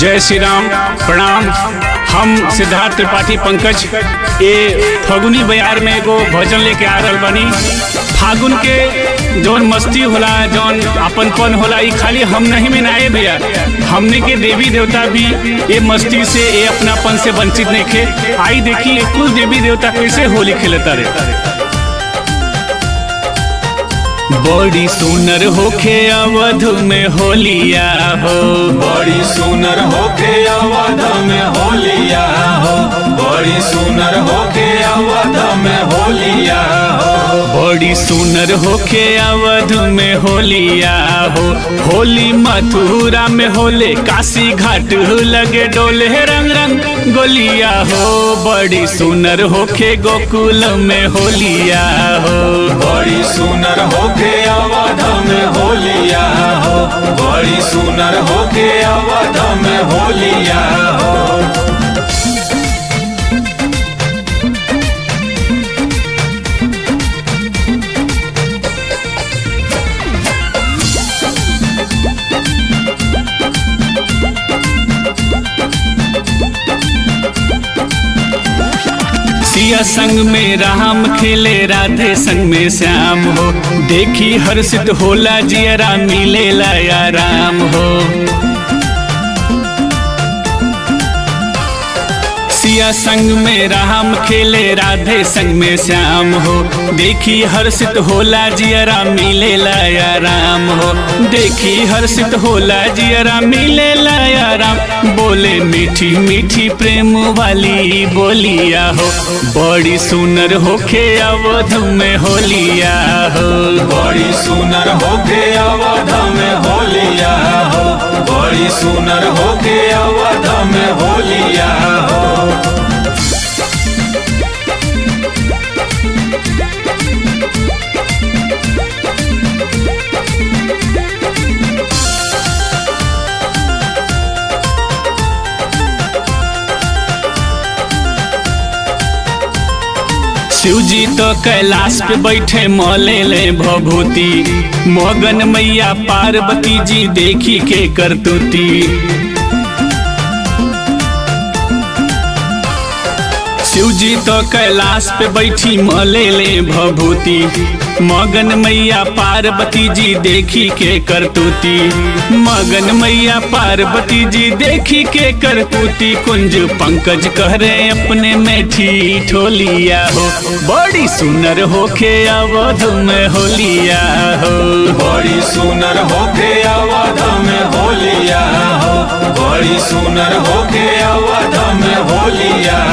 जय श्री राम प्रणाम हम सिद्धार्थ त्रिपाठी पंकज ये फगुनी बयार में एगो भजन लेके आ रहल बानी फागुन के जौन मस्ती होला जौन अपनपन होला ई खाली हम नहीं में ना आए भैया हमने के देवी देवता भी ये मस्ती से ये अपनापन से वंचित नहीं खे आई देखी ये कुल देवी देवता कैसे होली खेलता रे बड़ी सुनर होखे अवध में होलिया हो बड़ी सुनर होके अवध में होलिया हो बड़ी सुनर होके अवध में होलिया हो बड़ी सुनर होखे अवध में होलिया हो होली मथुरा में होले काशी घाट लगे डोले रंग रंग गोलिया हो बड़ी सुनर होखे गोकुल में होलिया हो बड़ी सुनर होके अवध में होलिया हो बड़ी सुनर होके अवध में होलिया हो सिया संग में राम खेले राधे संग में श्याम हो देखी हर्षित होला जियरा मिले लाया राम हो सिया संग में राम खेले राधे संग में श्याम हो देखी हर्षित होला जियरा मिले लाया राम हो देखी हर्षित होला जियरा मिले लाया राम बोले मीठी मीठी प्रेम वाली बोलिया हो बड़ी सुनर होखे अवध में होलिया हो बड़ी सुनर होके अवध में होलिया हो बड़ी सुनर होके अवध में होलिया हो शिव जी तो कैलाश पे बैठे मौले ले भभूति मगन मैया पार्वती जी देखी के करतुती शिव जी तो कैलाश पे बैठी मले ले भभूति मगन मैया पार्वती जी देखी के करतूती मगन मैया पार्वती जी देखी के करतूती कुंज पंकज कह रहे अपने में ठोलिया हो बड़ी सुनर होके अवध में होलिया हो बड़ी सुनर होके अवध में होलिया हो बड़ी सुनर होके अवध में होलिया